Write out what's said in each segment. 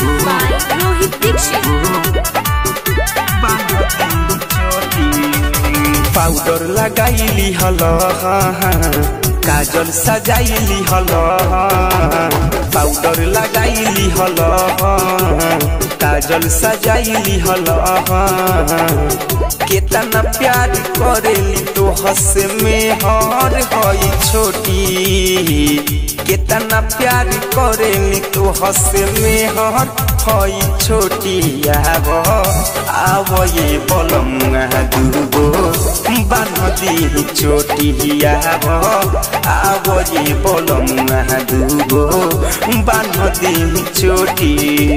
Music by Rohit Dixit. Powder लगाइली हल काजल सजाइली हल पाउडर लगाइली हल काजल सजाइली हल केतना प्यार करेली तो हस में हर हई छोटी केतना प्यार करेली तो हस में हर हई छोटी आब आब ये बलमुआ दुर्गो बान्हदी चोटी आब आब ये बलमुआ दुर्गो बान्हदी चोटी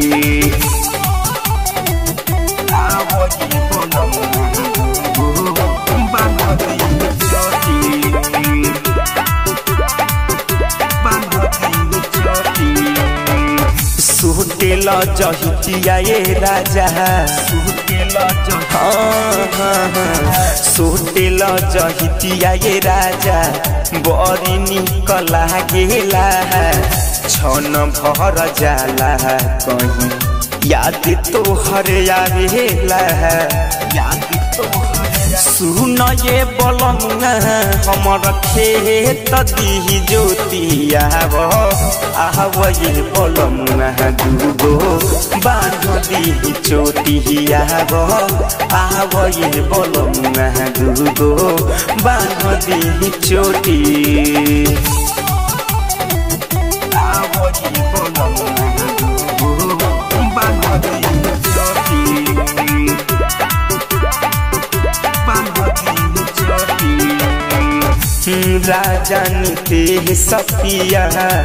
आब ये बलमुआ दुर्गो बान्हदी चोटी बान्हदी चोटी सुटेल जहितिया ये राजा सुटेल सुटेल जहितिया ये राजा बड़ी निक लागेला छन भर जाला कहीं याद तो हर आवेला याद तो सुन ये बलंगा हमर खेत दी ज्योति आब आब ये बलंगा दूगो बांध दी चोटी आब आब ये बलंगा दूगो बांध दी चोटी आब ये बलंगा दूगो बांध दी चोटी राजन ते सपिया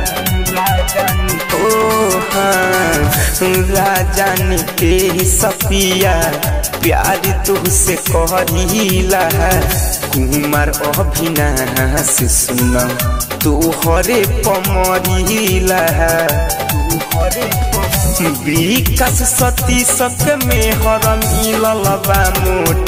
ओ हाँ राजन ते सपिया प्यार तुझसे कहला कुमार अभिनाश सुन तू हरे पमरिला विकास सती सक में हर मिलल बा मोट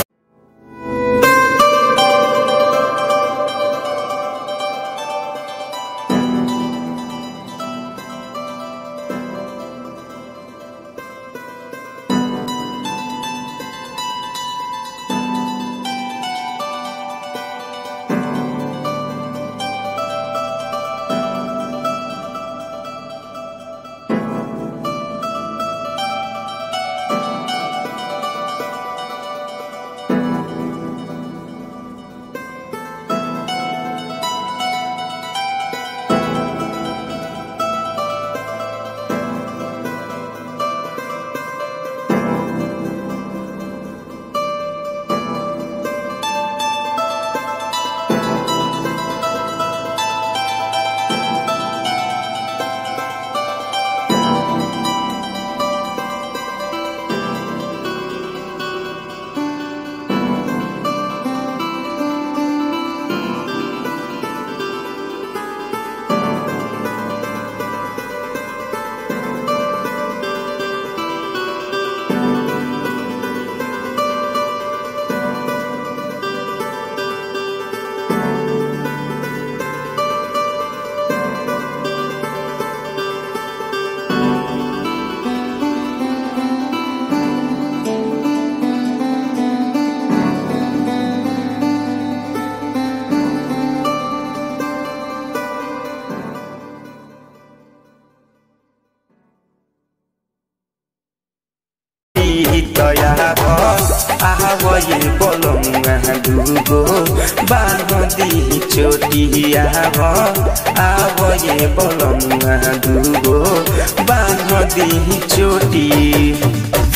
आब ये बलमुआ दुगो बांधी चोटी आब आब ये बलमुआ दुगो बांधी चोटी